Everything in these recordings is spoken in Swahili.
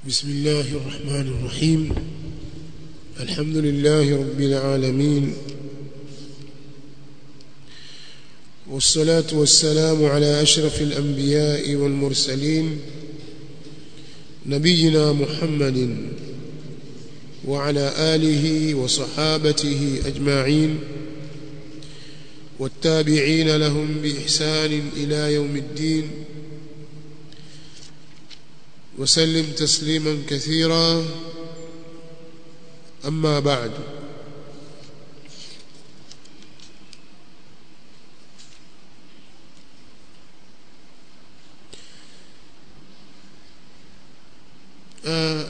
بسم الله الرحمن الرحيم الحمد لله رب العالمين والصلاة والسلام على أشرف الأنبياء والمرسلين نبينا محمد وعلى آله وصحابته أجمعين والتابعين لهم بإحسان إلى يوم الدين وسلم تسليما كثيرا أما بعد آه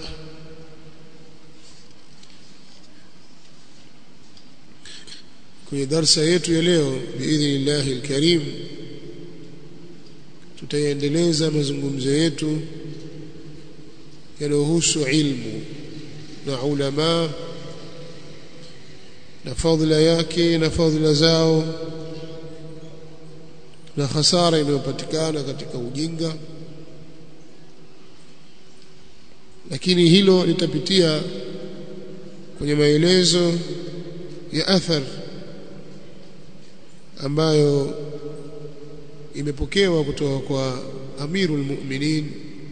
kwenye darsa yetu ya leo biidhnillahi alkarim tutaendeleza mazungumzo yetu yanayohusu ilmu na ulama na fadhila yake na fadhila zao na hasara inayopatikana katika ujinga lakini hilo litapitia kwenye maelezo ya athar ambayo imepokewa kutoka kwa amirul mu'minin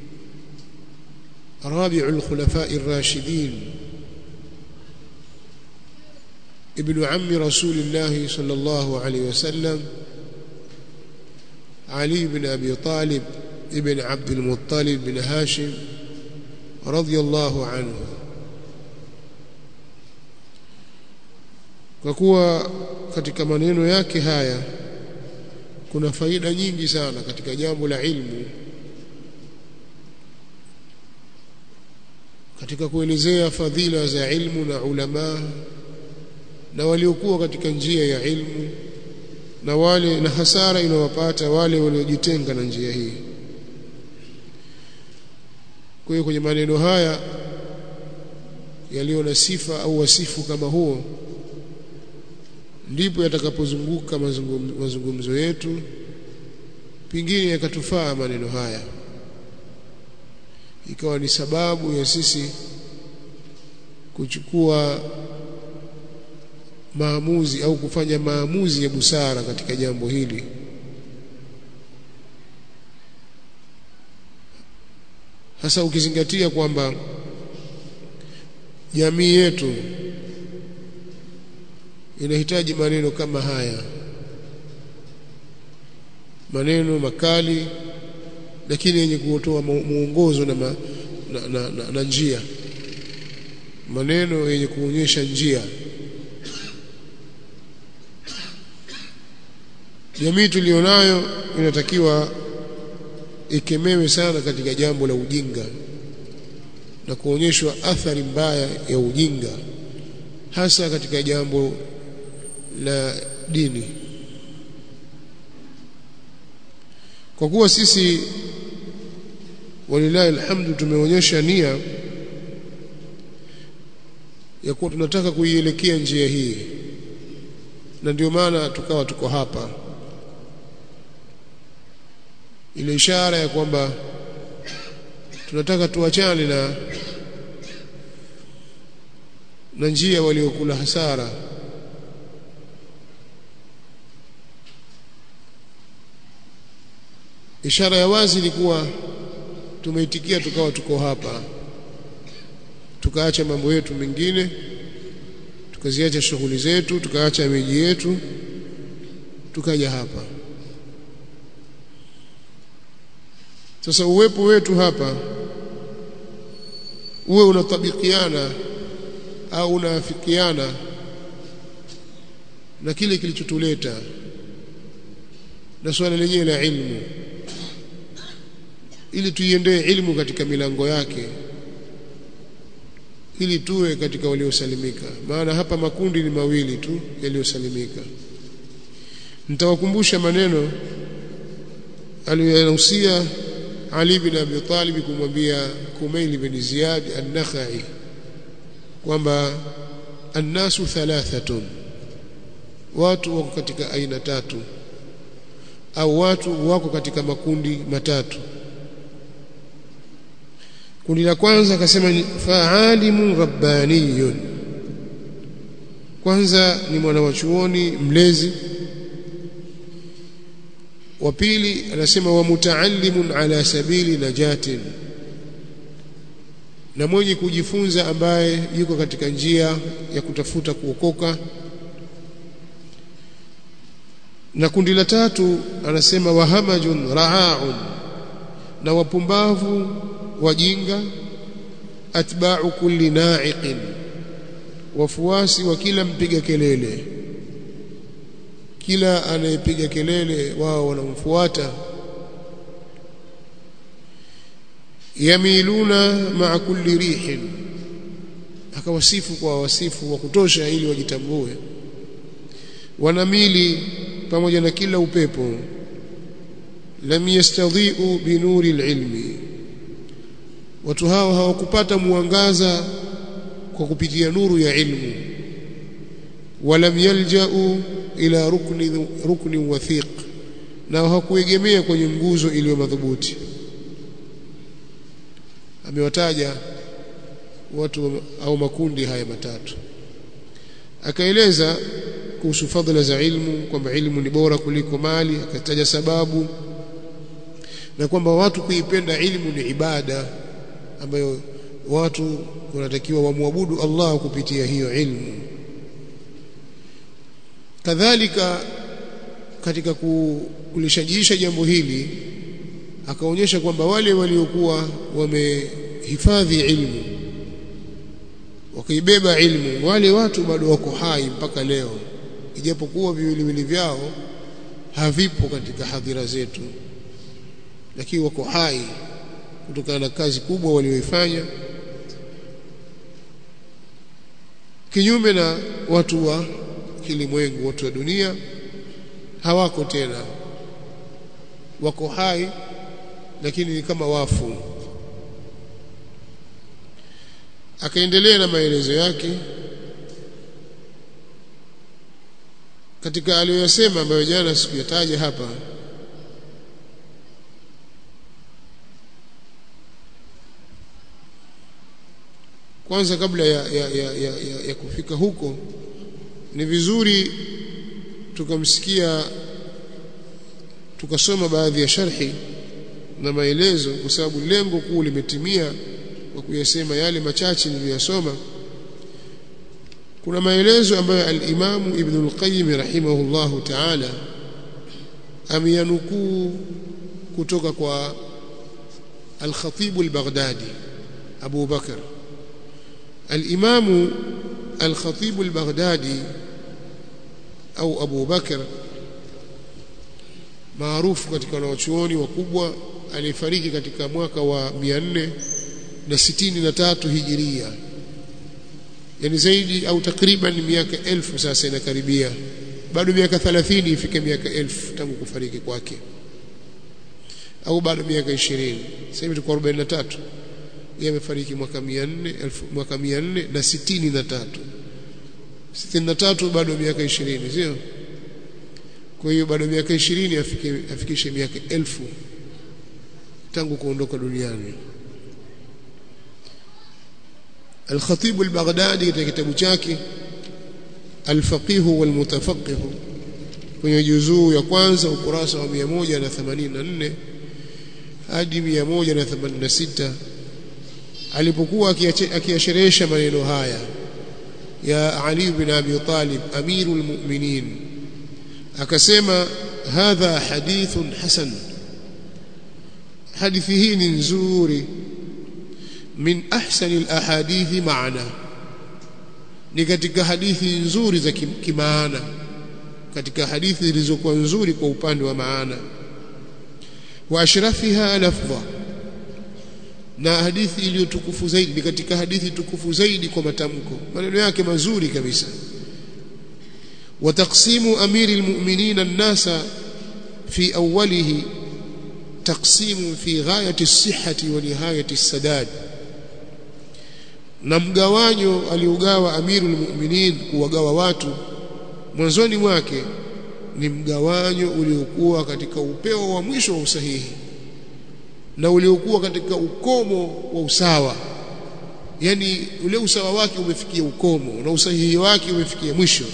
رابع الخلفاء الراشدين ابن عم رسول الله صلى الله عليه وسلم علي بن أبي طالب ابن عبد المطلب بن هاشم رضي الله عنه kwa kuwa katika maneno yake haya kuna faida nyingi sana katika jambo la ilmu katika kuelezea fadhila za ilmu na ulama na waliokuwa katika njia ya ilmu na wale na hasara inawapata wale waliojitenga na njia hii kwa hiyo kwenye maneno haya yaliyo na sifa au wasifu kama huo ndipo yatakapozunguka mazungumzo yetu pingine yakatufaa maneno haya ikawa ni sababu ya sisi kuchukua maamuzi au kufanya maamuzi ya busara katika jambo hili hasa ukizingatia kwamba jamii yetu inahitaji maneno kama haya maneno makali lakini yenye kutoa muongozo na, ma, na, na, na, na njia maneno yenye kuonyesha njia jamii tulionayo inatakiwa ikemewe sana katika jambo la ujinga na kuonyeshwa athari mbaya ya ujinga hasa katika jambo la dini kwa kuwa sisi walilahi alhamdu tumeonyesha nia ya kuwa tunataka kuielekea njia hii na ndio maana tukawa tuko hapa ile ishara ya kwamba tunataka tuachane na na njia waliokula hasara ishara ya wazi ni kuwa tumeitikia tukawa tuko hapa tukaacha mambo yetu mengine tukaziacha shughuli zetu tukaacha miji yetu tukaja hapa sasa uwepo wetu hapa uwe unatabikiana au unaafikiana na kile kilichotuleta na swala lenyewe la ilmu ili tuiendee ilmu katika milango yake ili tuwe katika waliosalimika maana hapa makundi ni mawili tu yaliyosalimika nitawakumbusha maneno aliyoyahusia Ali bin Abi Talib kumwambia Kumail bin Ziyad an-Nakhai kwamba annasu thalathatun watu wako katika aina tatu au watu wako katika makundi matatu kundi la kwanza akasema ni faalimu rabbaniyun kwanza ni mwana wa chuoni mlezi wa pili anasema wa mutaallimun ala sabili najatin na mwenye kujifunza ambaye yuko katika njia ya kutafuta kuokoka na kundi la tatu anasema wahamajun raaun na wapumbavu wajinga atba'u kulli na'iqin wafuasi wa kila mpiga kelele kila anayepiga kelele wao wanamfuata yamiluna ma'a kulli rihin akawasifu kwa wasifu wa kutosha ili wajitambue wanamili pamoja na kila upepo lam yastadhi'u binuri alilmi watu hao hawakupata mwangaza kwa kupitia nuru ya ilmu walam yalja'u ila rukni rukni wathiq na hawakuegemea kwenye nguzo iliyo madhubuti amewataja watu au makundi haya matatu akaeleza kuhusu fadhila za ilmu kwamba ilmu ni bora kuliko mali akataja sababu na kwamba watu kuipenda ilmu ni ibada ambayo watu wanatakiwa wamwabudu Allah kupitia hiyo ilmu kadhalika katika kulishajiisha jambo hili akaonyesha kwamba wale waliokuwa wamehifadhi ilmu wakaibeba ilmu wale watu bado wako hai mpaka leo ijapokuwa viwiliwili vyao havipo katika hadhira zetu lakini wako hai kutokana na kazi kubwa walioifanya kinyume na watu wa kilimwengu watu wa dunia hawako tena wako hai lakini ni kama wafu akaendelea na maelezo yake katika aliyoyasema ambayo jana sikuyataja hapa kwanza kabla ya, ya, ya, ya, ya, ya kufika huko ni vizuri tukamsikia tukasoma baadhi ya sharhi na maelezo kwa sababu lengo kuu limetimia kwa kuyasema yale machache niliyosoma kuna maelezo ambayo al-Imamu Ibn al-Qayyim rahimahullahu ta'ala ameyanukuu kutoka kwa al-Khatib al-Baghdadi Abu Bakar al-Imamu al-Khatib al-Baghdadi au Abu Bakar maarufu katika wanachuoni wakubwa aliyefariki katika mwaka wa 463 hijiria yani zaidi au takriban miaka elfu sasa inakaribia bado miaka 30 ifike miaka elfu tangu kufariki kwake au bado miaka 20 sasa hivi tuko 43 yeye amefariki mwaka 400 mwaka 463 63 bado miaka 20 sio kwa hiyo bado miaka 20 afike afikishe miaka elfu tangu kuondoka duniani Al-Khatib al-Baghdadi katika kitabu chake Al-Faqih wal-Mutafaqih kwenye juzuu ya kwanza ukurasa wa 184 hadi 186 alipokuwa akiyasherehesha maneno haya ya Ali bin Abi Talib amirul mu'minin akasema hadha hadithun hasan hadithi hii ni nzuri min ahsani alahadithi maana ni katika hadithi nzuri za kimaana katika hadithi zilizokuwa nzuri kwa upande wa maana wa ashrafiha lafdha na hadithi iliyotukufu zaidi ni katika hadithi tukufu zaidi kwa matamko maneno yake mazuri kabisa wa taqsimu amiri almu'minin an-nasa fi awwalihi taqsimu fi ghayati as-sihhati wa nihayati as-sadad na mgawanyo aliugawa amirul mu'minin kuwagawa watu mwanzoni mwake ni mgawanyo uliokuwa katika upeo wa mwisho wa usahihi na uliokuwa katika ukomo wa usawa yani ule usawa wake umefikia ukomo na usahihi wake umefikia mwisho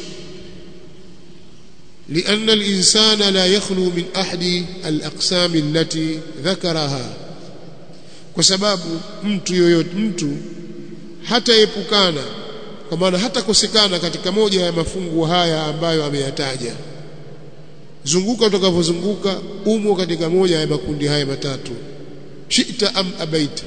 لأن الإنسان لا يخلو من أحد الأقسام التي ذكرها kwa sababu mtu yoyote mtu hataepukana kwa maana hatakosekana katika moja ya mafungu haya ambayo ameyataja zunguka utakavyozunguka umo katika moja ya makundi haya matatu shita am abaita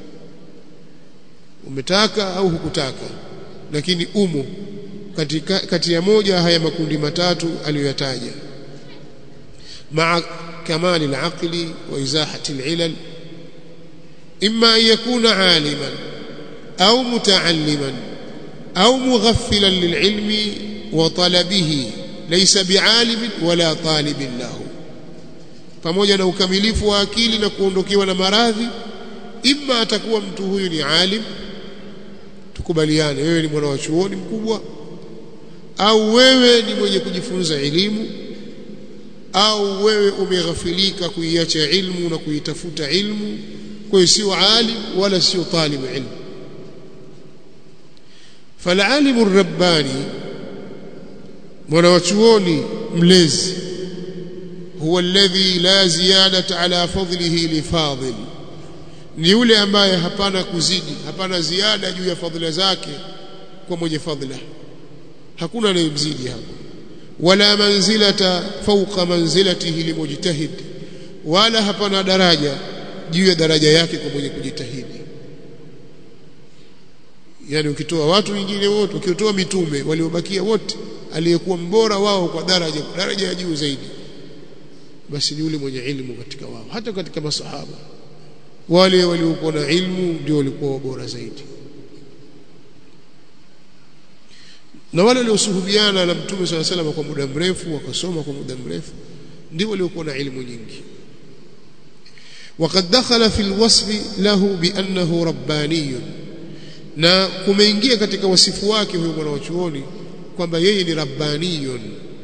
umetaka au hukutaka lakini umo katika kati ya moja haya makundi matatu aliyoyataja maa kamali al-aqli wa izahati al-ilal imma an yakuna aliman au mutaalliman au mughaffilan lililmi wa talabihi laysa bialimin wala talibin lahu pamoja na ukamilifu wa akili na kuondokewa na maradhi imma atakuwa mtu huyu ni alim tukubaliane wewe ni mwana wa chuoni mkubwa au wewe ni mwenye kujifunza elimu au wewe umeghafilika kuiacha ilmu na kuitafuta ilmu kwa hiyo sio alim wala sio talibu ilmu فالعالم الرباني mwanawachuoni mlezi huwa alladhi la ziyadata ala fadlihi lifadil ni yule ambaye hapana kuzidi hapana ziada juu ya fadhila zake kwa mwenye fadhila hakuna anayemzidi hapo wala manzilata fawqa manzilatihi limujtahid wala hapana daraja juu ya daraja yake kwa mwenye kujitahidi yani ukitoa watu wengine wote ukitoa mitume waliobakia wote aliyekuwa mbora wao kwa daraja daraja ya juu zaidi basi ni yule mwenye ilmu katika wao hata katika masahaba wale waliokuwa na ilmu ndio walikuwa bora zaidi na wale waliosuhubiana na mtume swalla sallam kwa muda mrefu wakasoma kwa muda mrefu ndio waliokuwa na ilmu nyingi وقد دخل في الوصف له بأنه رباني na kumeingia katika wasifu wake huyo mwana wa chuoni kwamba yeye ni rabbaniyun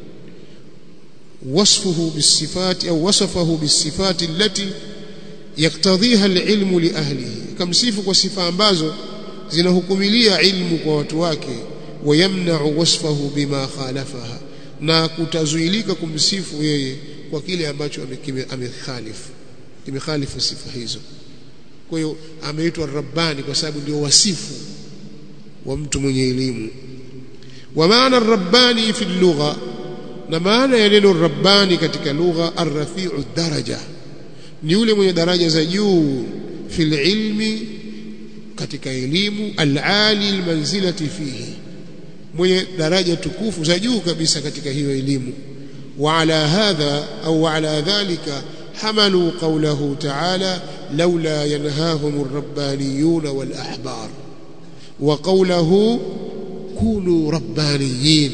wasfuhu bisifati au wasafahu bisifati allati yaktadhiha alilmu liahlihi kamsifu kwa sifa ambazo zinahukumilia ilmu kwa watu wake wayamna'u wasfahu bima khalafaha na kutazuilika kumsifu yeye kwa kile ambacho amekhalifu kimekhalifu sifa hizo kwa hiyo ameitwa rabbani kwa sababu ndio wasifu wa mtu mwenye elimu wa maana rabbani fi lugha na maana ya neno rabbani katika lugha arrafi'u daraja ni yule mwenye daraja za juu fil ilmi katika elimu al-ali almanzilati fihi mwenye daraja tukufu za juu kabisa katika hiyo elimu wa ala hadha au ala dhalika حملوا قوله تعالى لولا ينهاهم الربانيون والأحبار وقوله كونوا ربانيين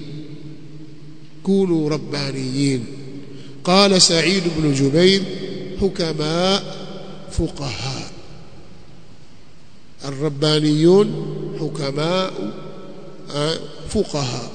كونوا ربانيين قال سعيد بن جبير حكماء فقهاء الربانيون حكماء فقهاء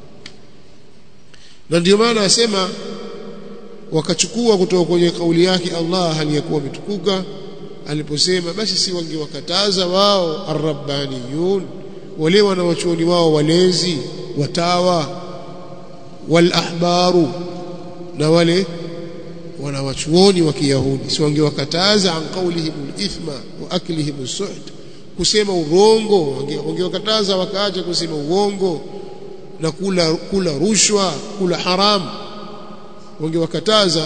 na ndio maana asema wakachukua kutoka kwenye kauli yake Allah aliyekuwa ametukuka aliposema basi si wangewakataza wao arrabbaniyun wale wanawachuoni wao walezi watawa wal ahbaru na wale wanawachuoni wa Kiyahudi si wangewakataza an qawlihim al-ithma wa aklihim as-suhd kusema urongo wangewakataza wakaacha kusema uongo na kula kula rushwa kula haramu wangewakataza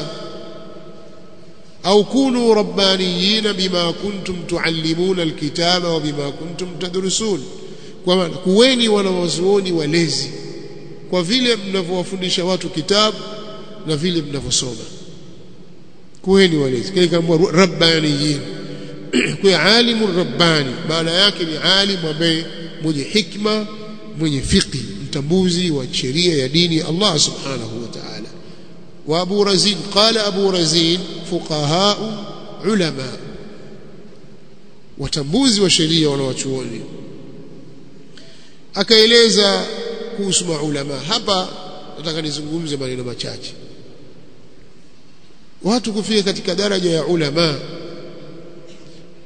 au kunu rabbaniyina bima kuntum tuallimuna alkitaba wa bima kuntum tadrusun kwa maana kuweni wanawazuoni walezi kwa vile mnavyowafundisha watu kitabu na vile mnavyosoma kuweni walezi kile kama rabbaniyin kwa alimu rabbani maana yake ni alimu ambaye mwenye hikma mwenye fiqh mtambuzi wa sheria ya dini ya Allah subhanahu wa ta'ala وابو رزين قال ابو رزين فقهاء علماء watambuzi wa sheria wanawachuoni akaeleza kuhusu maulama hapa nataka nizungumze maneno machache watu kufika katika daraja ya ulama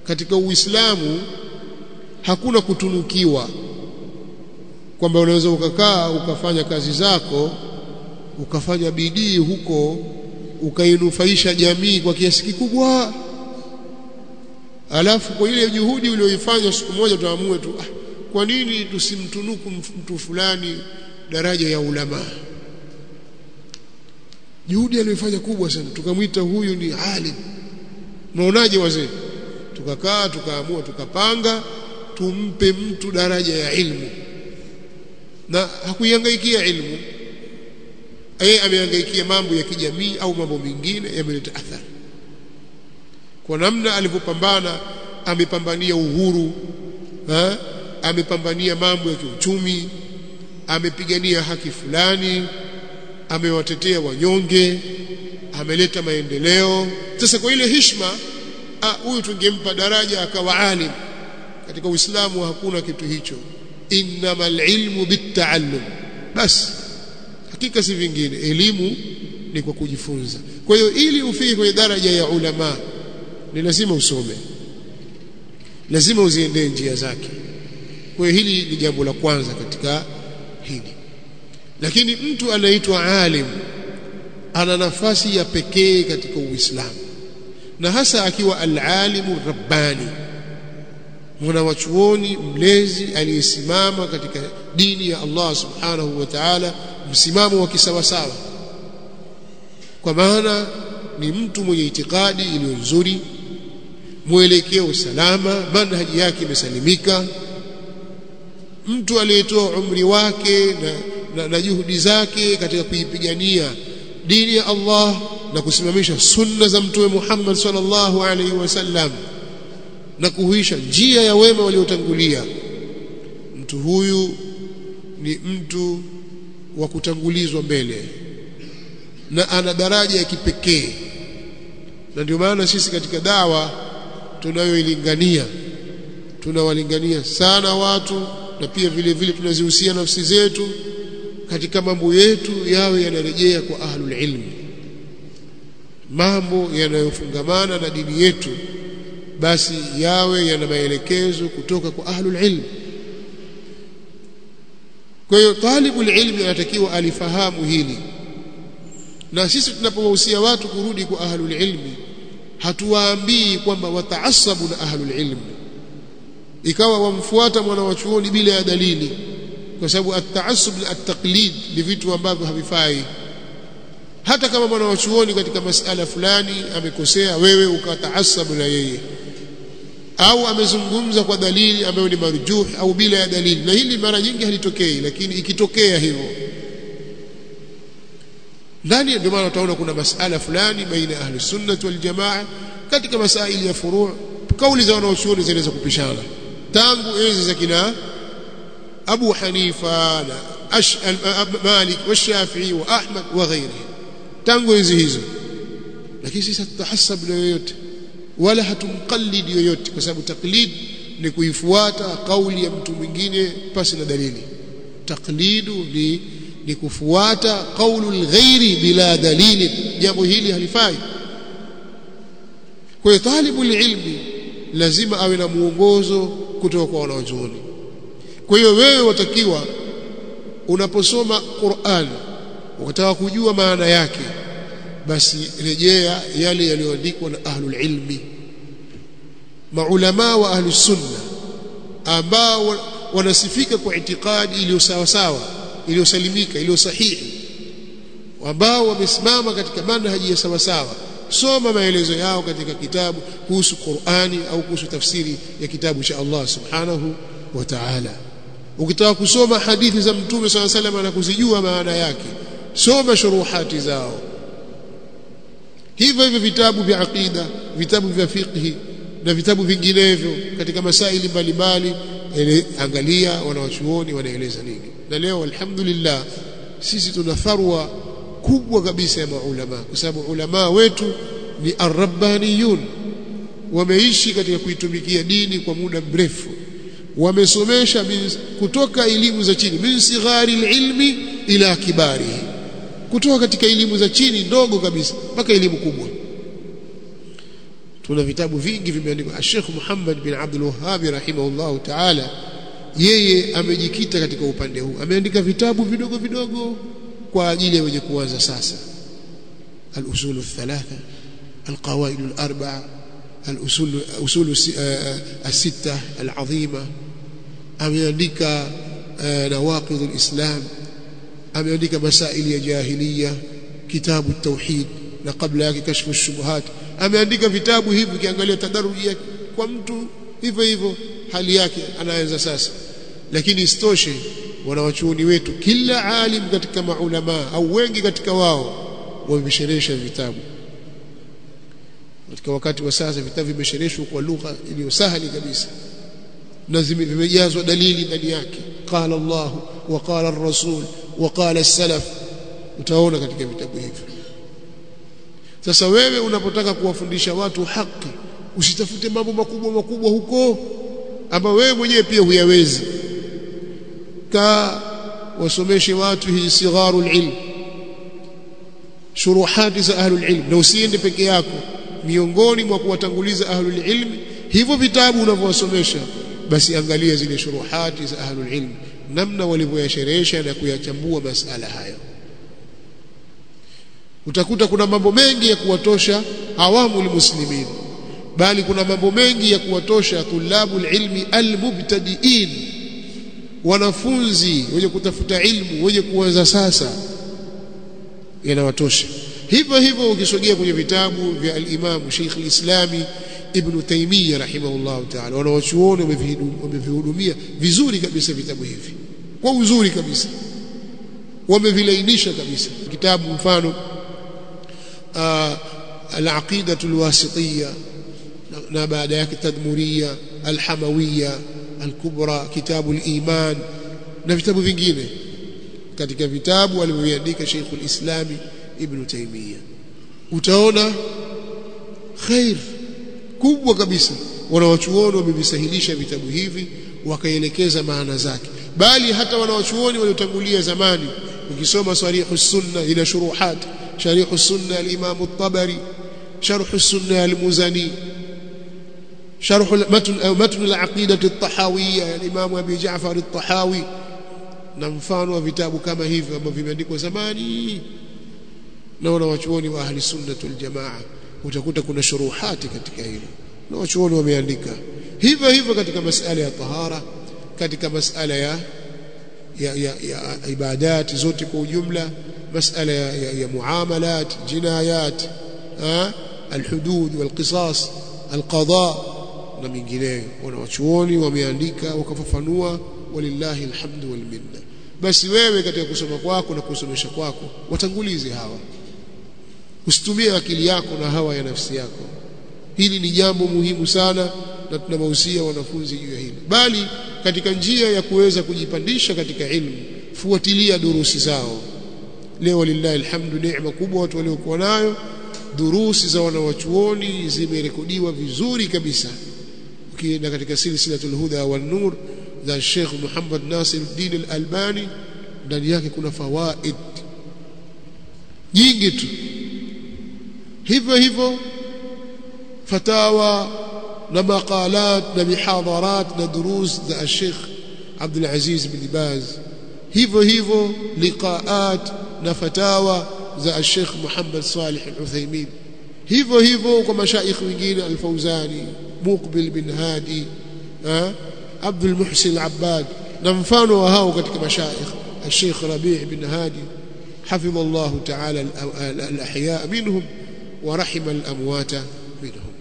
katika Uislamu hakuna kutunukiwa kwamba unaweza ukakaa ukafanya kazi zako ukafanya bidii huko ukainufaisha jamii kwa kiasi kikubwa alafu kwa ile juhudi uliyoifanya siku moja tuamue tu ah, kwa nini tusimtunuku mtu fulani daraja ya ulama juhudi aliyoifanya kubwa sana tukamwita huyu ni alim mnaonaje wazee tukakaa tukaamua tukapanga tumpe mtu daraja ya ilmu na hakuihangaikia ilmu yeye amehangaikia mambo ya kijamii au mambo mengine yameleta athari kwa namna alivyopambana amepambania uhuru ha? amepambania mambo ya kiuchumi amepigania haki fulani amewatetea wanyonge ameleta maendeleo sasa kwa ile hishma huyu tungempa daraja akawa alim katika uislamu hakuna kitu hicho innamal ilmu bittaallum basi hakika si vingine elimu ni kwa kujifunza kwa hiyo ili ufike kwenye daraja ya ulama ni lazima usome lazima uziendee njia zake kwa hiyo hili ni jambo la kwanza katika hili lakini mtu anaitwa alim ana nafasi ya pekee katika uislamu na hasa akiwa al-alimu rabbani mwana wa chuoni mlezi aliyesimama katika dini ya Allah subhanahu wa ta'ala msimamo wa kisawasawa kwa maana ni mtu mwenye itikadi iliyo nzuri mwelekeo salama manhaji yake imesalimika mtu aliyetoa umri wake na, na, na juhudi zake katika kuipigania dini ya Allah na kusimamisha sunna za mtume Muhammad sallallahu alaihi wasallam na kuhuisha njia ya wema waliotangulia mtu huyu ni mtu wa kutangulizwa mbele na ana daraja ya kipekee na ndio maana sisi katika dawa tunayoilingania tunawalingania sana watu na pia vile vile tunazihusia nafsi zetu katika mambo yetu yawe yanarejea kwa ahlul ilm mambo yanayofungamana na dini yetu basi yawe yana maelekezo kutoka kwa ahlul ilm kwa hiyo talibul ilmi anatakiwa alifahamu hili na sisi tunapowahusia watu kurudi kwa ahlul ilmi hatuwaambii kwamba wataasabu na ahlul ilmi ikawa wamfuata mwana wa chuoni bila ya dalili kwa sababu at-taassub na at-taqlid ni vitu ambavyo havifai hata kama mwana wa chuoni katika masala fulani amekosea wewe ukataasabu na yeye au amezungumza kwa dalili ambayo ni marjuh au bila ya dalili na hili mara nyingi halitokei lakini ikitokea hivyo ndani ndio maana utaona kuna masala fulani baina ahli sunnah wal jamaa katika masaili ya furu' kauli za wanaochuoni zinaweza kupishana tangu enzi za kina Abu Hanifa na Ash, Malik wa Shafi'i wa Ahmad wa ghairihi tangu enzi hizo lakini sisi tutahasab na yoyote wala hatumqallid yoyote kwa sababu taklid ni kuifuata kauli ya mtu mwingine pasi na dalili taklidu ni ni kufuata kaulu lghairi bila dalili jambo hili halifai kwa hiyo talibu ilmi lazima awe na muongozo kutoka kwa wanaochuoni kwa hiyo wewe watakiwa unaposoma Qur'an ukataka kujua maana yake basi rejea yale yaliyoandikwa na ahlul ilmi maulama wa ahlus sunna ambao wanasifika kwa itikadi iliyo sawa sawa iliyosalimika iliyo sahihi ambao wamesimama katika manhaji ya sawa sawa soma maelezo yao katika kitabu kuhusu Qur'ani au kuhusu tafsiri ya kitabu cha Allah subhanahu wa ta'ala ukitaka kusoma hadithi za mtume swalla salam na kuzijua maana yake soma shuruhati zao hivyo hivyo vitabu vya aqida vitabu vya fiqhi na vitabu vinginevyo katika masaili mbalimbali angalia wanawachuoni wanaeleza nini na leo alhamdulillah sisi tuna tharwa kubwa kabisa ya maulama kwa sababu ulama wetu ni arrabbaniyun wameishi katika kuitumikia dini kwa muda mrefu wamesomesha kutoka elimu za chini min sighari ilmi ila kibari kutoka katika elimu za chini ndogo kabisa mpaka elimu kubwa tuna vitabu vingi vimeandikwa Sheikh Muhammad bin Abdul Wahhab rahimahullahu ta'ala yeye amejikita katika upande huu ameandika vitabu vidogo vidogo kwa ajili ya wenye kuanza sasa al-usul al-thalatha al-qawaid al-arba'a al-usul usul as-sitta al-azima ameandika nawaqid al-islam ameandika masaili ya jahiliya kitabu at-tauhid na kabla yake kashfu ash-shubuhat ameandika vitabu hivi ukiangalia tadaruji yake kwa mtu hivyo hivyo hali yake anaanza sasa lakini isitoshe wanawachuoni wetu kila alim katika maulama au wengi katika wao wamesherehesha vitabu katika wakati wa sasa vitabu vimeshereheshwa kwa lugha iliyo sahali kabisa na vimejazwa dalili ndani yake qala Allah wa qala ar-rasul wa qala as-salaf utaona katika vitabu hivi sasa wewe unapotaka kuwafundisha watu haki usitafute mambo makubwa makubwa huko ambao wewe mwenyewe pia huyawezi ka wasomeshe watu hii sigharul ilm shuruhati za ahlul ilm na usiende peke yako miongoni mwa kuwatanguliza ahlul ilm hivyo vitabu unavyowasomesha basi angalia zile shuruhati za ahlul ilm namna walivyoyasherehesha na kuyachambua masala hayo utakuta kuna mambo mengi ya kuwatosha awamu muslimin bali kuna mambo mengi ya kuwatosha tulabu ilmi almubtadiin wanafunzi wenye kutafuta ilmu wenye kuanza sasa yanawatosha hivyo hivyo ukisogea kwenye vitabu vya al-Imam Sheikh al-Islami Ibn Taymiyyah rahimahullah ta'ala wanawachuoni wamevihudumia vizuri kabisa vitabu hivi kwa uzuri kabisa wamevilainisha kabisa kitabu mfano al-aqida al-wasitiyya na baada yake tadmuriyya al-hamawiyya al-kubra kitabu al-iman na vitabu vingine katika vitabu alivyoandika Sheikh al-Islami Ibn Taymiyyah utaona khair kubwa kabisa wanawachuoni wamevisahilisha vitabu hivi wakaelekeza maana zake bali hata wanawachuoni waliotangulia zamani ukisoma sarihu sunna ila shuruhat sharihu sunna al-Imam at-Tabari sharh sunna al-Muzani شرح متن أو متن العقيدة الطحاوية الإمام أبي جعفر الطحاوي na mfano wa vitabu kama hivi ambavyo vimeandikwa zamani na wanawachuoni wa ahli sunna wal jamaa utakuta kuna shuruhati katika hilo na wachuoni wameandika hivyo hivyo katika masala ya tahara katika masala ya ya, ya, ya ibadat zote kwa ujumla masala ya, ya, ya muamalat jinayat alhudud walqisas alqada na mingineyo wanawachuoni wameandika wakafafanua walillahi alhamdu wal minna basi wewe katika kusoma kwako na kusomesha kwako watangulize hawa usitumie akili yako na hawa ya nafsi yako hili ni jambo muhimu sana na tunawahusia wanafunzi juu ya hili bali katika njia ya kuweza kujipandisha katika ilmu fuatilia durusi zao leo lillahi alhamdu neema kubwa watu waliokuwa nayo durusi za wanawachuoni zimerekodiwa vizuri kabisa ukienda katika silsilatul huda wan nur za Sheikh Muhammad Nasiruddin Al-Albani ndani yake kuna fawaid nyingi tu hivyo hivyo fatawa na maqalat na mihadharat na durus za Sheikh Abdul Aziz bin Baz hivyo hivyo liqaat na fatawa za Sheikh Muhammad Salih Al-Uthaymeen hivyo hivyo kwa mashaikh wengine Al-Fauzani Muqbil bin Hadi عبد المحسن العباد نمفان وهاو katika مشايخ الشيخ ربيع بن هادي حفظ الله تعالى الأحياء منهم ورحم الأموات منهم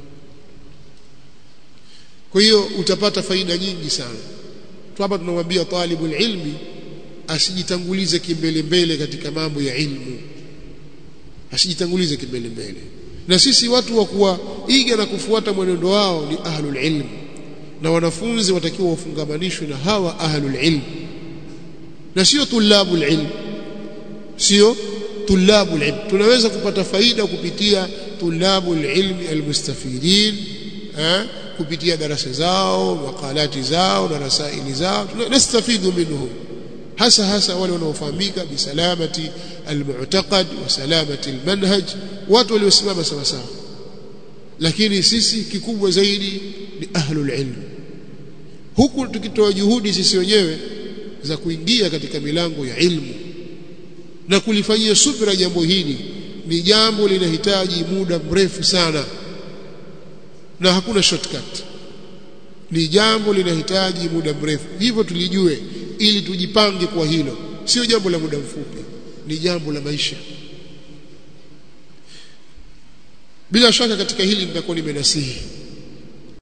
kwa hiyo utapata faida nyingi sana hapa tunamwambia talibul ilmi asijitangulize kimbele mbele katika mambo ya ilmu asijitangulize kimbele mbele na sisi watu wa kuwaiga na kufuata mwenendo wao ni ahlul ilm na wanafunzi watakiwa wafungamanishwe na hawa ahlul ilm na sio tulabul ilm sio tulabul ilm tunaweza kupata faida kupitia tulabul ilmi almustafidin eh kupitia darasa zao makalati zao na rasaili zao tunastafidu minhum hasa hasa wale wanaofahamika bisalamati almu'taqad wa salamati almanhaj watu waliosimama sawa sawa lakini sisi kikubwa zaidi ni ahlul ilm huku tukitoa juhudi sisi wenyewe za kuingia katika milango ya ilmu na kulifanyia subra jambo hili ni jambo linahitaji muda mrefu sana na hakuna shortcut ni jambo linahitaji muda mrefu hivyo tulijue ili tujipange kwa hilo sio jambo la muda mfupi ni jambo la maisha bila shaka katika hili nitakuwa nimenasihi